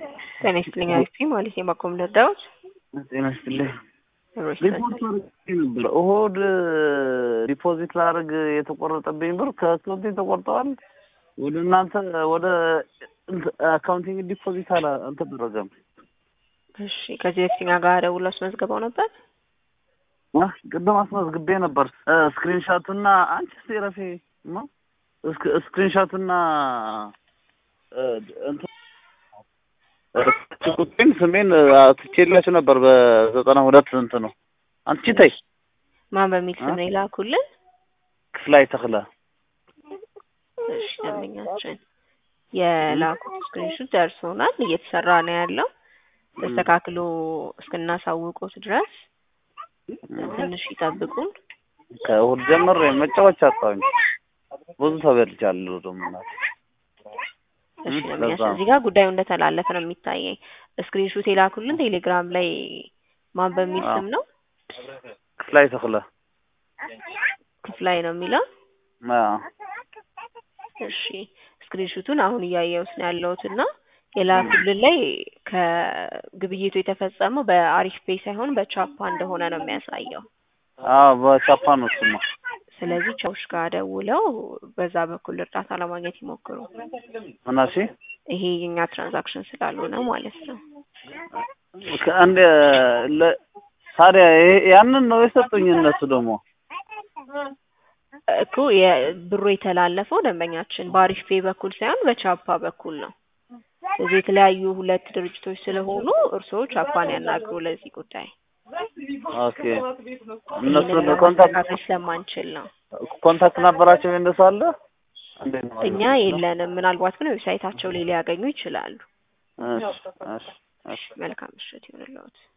ጤና ይስጥልኝ አሪፍ ማለት ነው። ባኮም ልርዳዎት? ጤና ይስጥልኝ። ሮች ሪፖርት አድርጌ ነበር። እሁድ ዲፖዚት ላደርግ የተቆረጠብኝ ብር ከአካውንቴ ተቆርጠዋል። ወደ እናንተ ወደ አካውንቲንግ ዲፖዚት አላ አልተደረገም። እሺ፣ ከዚህ በፊት እኛ ጋር ደውሎ አስመዝግበው ነበር። አ ቅድም አስመዝግቤ ነበር። ስክሪንሻቱና አንቺ ስቴረፌ ማ ስክሪንሻቱና ቁጥኝ ስሜን ትቼላችሁ ነበር በዘጠና ሁለት እንት ነው አንቺ ተይ ማን በሚል ስም ነው የላኩልን? ክፍላይ ተክለ እሺ ደንበኛችን የላኩት ስክሪንሹት ደርሶናል። እየተሰራ ነው ያለው። ተስተካክሎ እስክናሳውቁት ድረስ ትንሽ ይጠብቁን። ከእሑድ ጀምሬ መጫወቻ አጣሁኝ። ብዙ ተበልቻለሁ ደግሞ እናቴ። እሺ ደንበኛችን እዚህ ጋር ጉዳዩ እንደተላለፈ ነው የሚታየኝ። ስክሪንሹት የላኩልን ቴሌግራም ላይ ማን በሚል ስም ነው? ክፍላይ ተክለ ክፍላይ ነው የሚለው። አዎ እሺ ስክሪንሹቱን አሁን እያየሁት ነው ያለሁት እና የላኩልን ላይ ከግብይቱ የተፈጸመው በአሪፍ ፔይ ሳይሆን በቻፓ እንደሆነ ነው የሚያሳየው። አዎ በቻፓ ነው እሱማ። ስለዚህ ቻውሽ ጋር ደውለው በዛ በኩል እርዳታ ለማግኘት ይሞክሩ። ምናሺ ይሄ የኛ ትራንዛክሽን ስላልሆነ ማለት ነው። ከአንድ ለ- ታዲያ ይሄ- ያንን ነው የሰጡኝ እነሱ ደግሞ እኮ የብሩ የተላለፈው ደንበኛችን በአሪፍ ፔይ በኩል ሳይሆን በቻፓ በኩል ነው። ስለዚህ የተለያዩ ሁለት ድርጅቶች ስለሆኑ እርስዎ ቻፓን ያናግሩ ለዚህ ጉዳይ። ኦኬ እነሱ ይህንን ኮንታክት ለማስተካከል ስለማንችል ነው። ኮንታክት ነበራቸው እንደሱ አለ እንዴት ነው? እኛ የለንም። ምናልባት ግን ዌብሳይታቸው ላይ ሊያገኙ ይችላሉ። እሺ እሺ እሺ መልካም ምሽት ይሁንልዎት።